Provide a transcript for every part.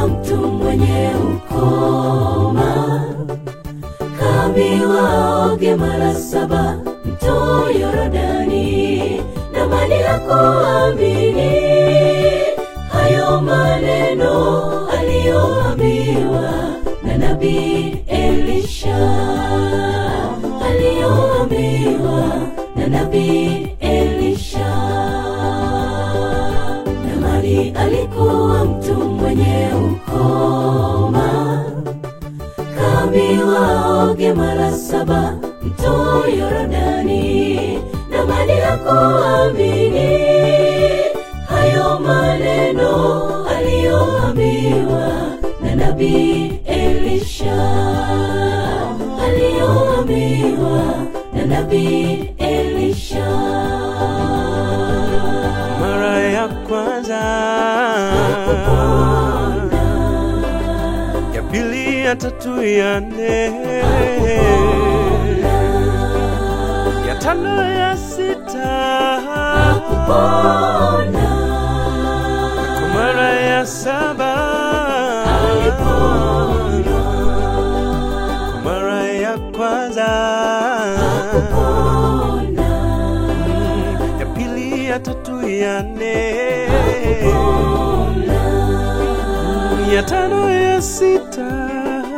alikuwa mtu mwenye ukoma, kaambiwa oge mara saba mto Yorodani, na maji ya kuamini hayo maneno aliyoambiwa na nabii Elisha, aliyoambiwa na nabii Elisha. Naamani alikuwa mtu mwenye ukoma, kaambiwa oge mara saba mto Yorodani, na maji ya kuamini hayo maneno aliyoambiwa na nabii Elisha, aliyoambiwa na nabii Elisha. mara ya kwanza, ya pili, ya tatu, ya nne, ya tano, ya sita, kwa mara ya saba, kwa mara ya kwanza, ya pili, ya tatu, ya nne, ya tano, ya sita,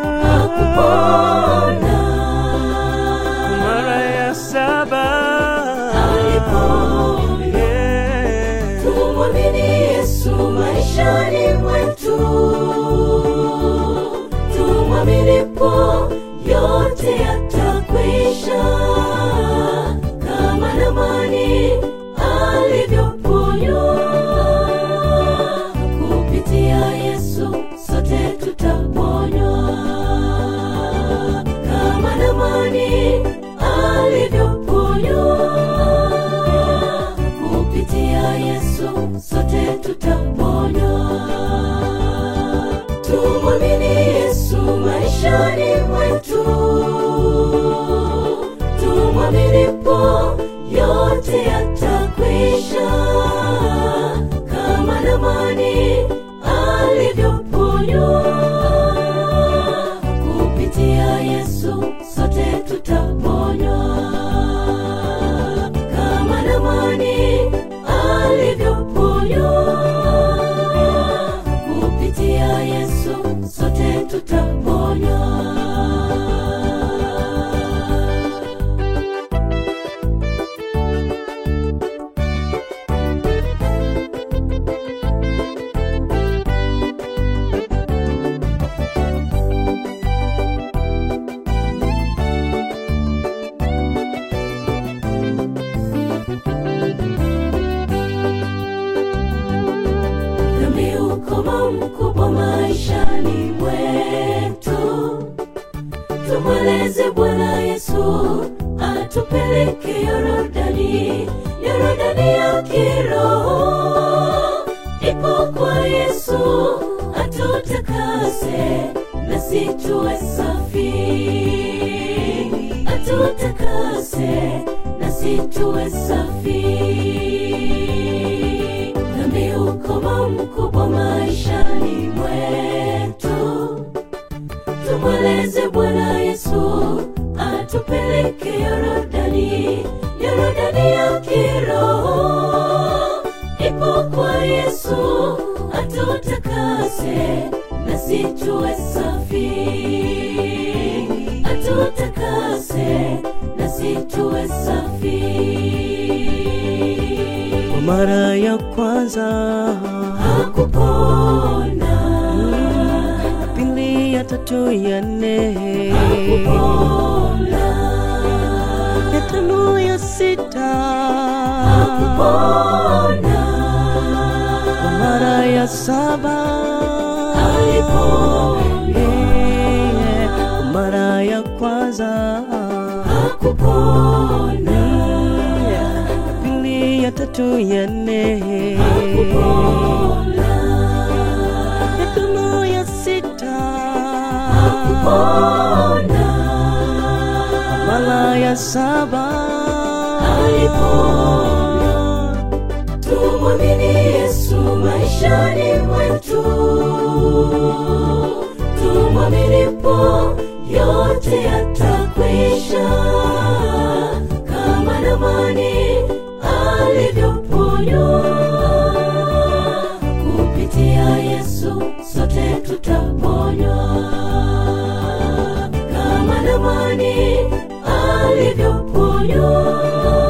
kwa mara ya saba, yeah. Tumwamini Yesu maishani mwetu, tumwaminipo yote yatakwisha, kama Naamani alivyoponywa. Kupitia Yesu sote tutaponywa, kama Naamani alivyoponywa kupitia Yesu sote tutaponywa. Tumwamini Yesu maishani mwetu, tumwaminipo yote yatakwisha, kama Naamani alivyoponywa. Kupitia Yesu sote tutaponywa kama Naamani alivyoponywa. Kupitia Yesu sote tutaponywa. Dhambi ukoma mkubwa maishani mwetu, tumweleze Bwana Yesu atupeleke Yorodani, Yorodani ya kiroho ipo kwa Yesu, atutakase nasi tuwe safi, atutakase nasi tuwe safi dhambi ukoma mkubwa maishani mwetu, tumweleze Bwana Yesu atupeleke Yorodani, Yorodani ya kiroho ipo kwa Yesu, atutakase nasi tuwe safi, atutakase nasi tuwe safi. Kwa mara ya kwanza, hakupona ya pili, ya tatu, ya nne, hakupona ya tano, ya sita, hakupona kwa mara ya saba, alipona eh, kwa mara ya kwanza, hakupona ya pili, ya tatu, ya nne, hakupona ya tano, ya sita, hakupona mara ya saba, alipona tumwamini Yesu maishani mwetu mwaminipo yote yatakwisha kama namani alivyoponywa kupitia yesu sote tutaponywa kama namani alivyoponywa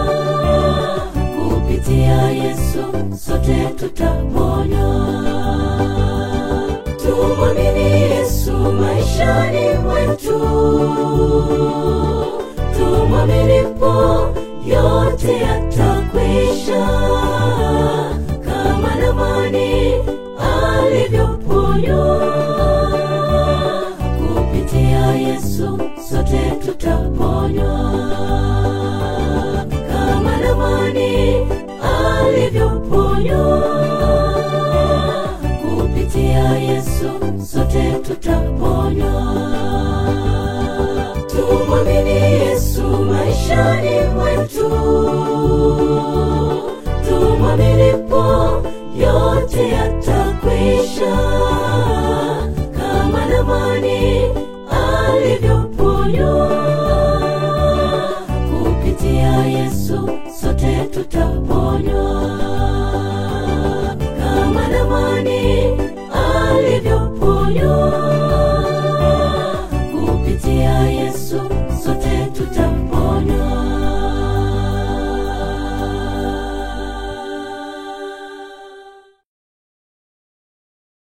kupitia yesu sote tutaponywa tumwamini yesu maishani mwetu tumwaminipo yote yatakwisha kama namani alivyoponywa kupitia yesu sote tutaponywa kama namani alivyoponywa kupitia yesu sote tutaponywa tumwamini yesu maishani mwetu